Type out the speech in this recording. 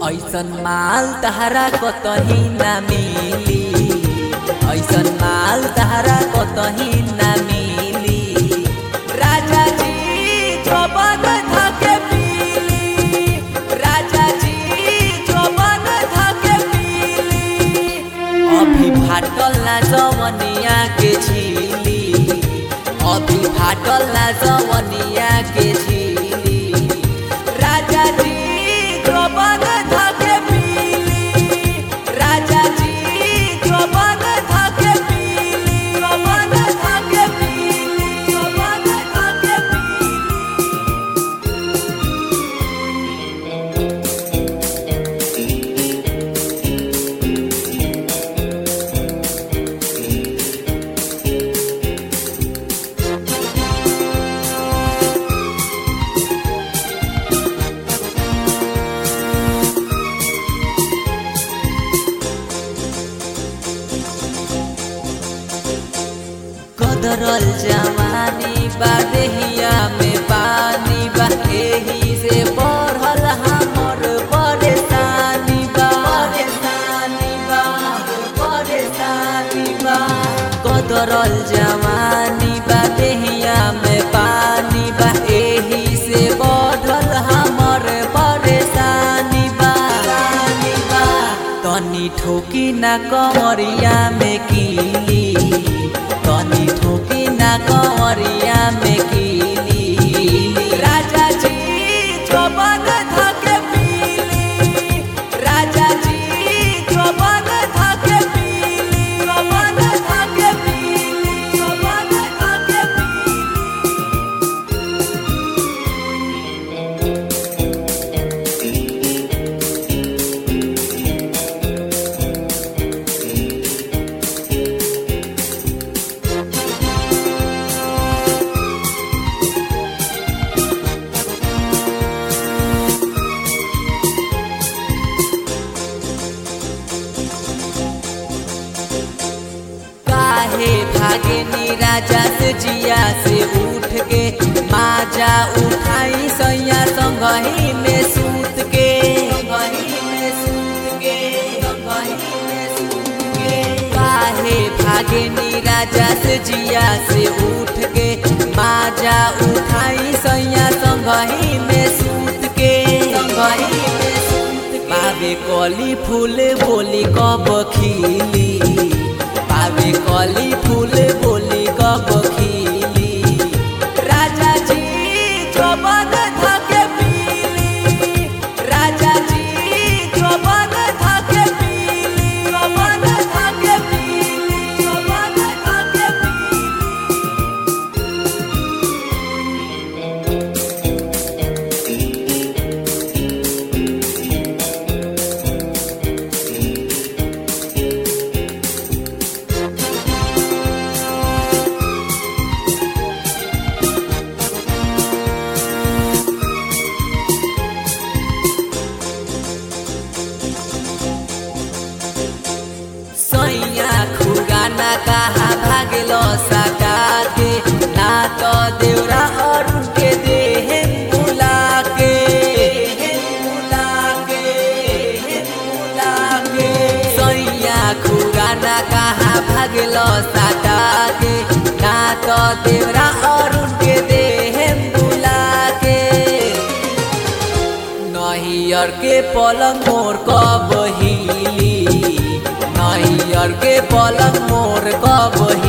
ऐसन माल तहरा कतही ना मिली ऐसन माल तहरा कतही ना मिली राजा जी जबन धके पीली राजा जी जबन धके पीली अभी फाटल ना जवनिया के झीली अभी फाटल ना जवनिया के झीली राजा जी जबन धके पीली राजा जी जबन धके पीली जबन धके पीली जबन धके पीली कदरल जवानी बा देहिया में पानी बा एही से बढ़ल हमर परेशानी बा परेशानी बा परेशानी बा कदरल जवानी बा देहिया में पानी बा एही से बढ़ल हमर परेशानी बा बा तनी ठोकी ना कमरिया में कीली तनी ठोकी ना कंवरिया में कीली राजा जी जबन धके पीली राजा जी जबन धके पीली जबन धके पीली जबन धके पीली काहे भागे नी राजा से जिया से उठ के माजा उठाई सैया संगही में सूत के संगही में सूत के संगही में सूत के काहे भागे नी राजा से जिया से उठ के माजा उठाई सैया संगही में सूत के संगही में सूत के पावे कली फूल बोली कब खिली पावे कली फूल बोली कब खिली राजा जी जबन धके पीली राजा जी जबन धके पीली जबन धके पीली जबन धके पीली सैया खुगाना कहा भागलो सका के ना तो देवरा और के देह बुला के बुला के बुला के सैया खुगाना कहा भागलो सका के ना तो देवरा और के देह बुला के नहियर के पलंग मोर कब हिली नहियर के पलंग मोर कब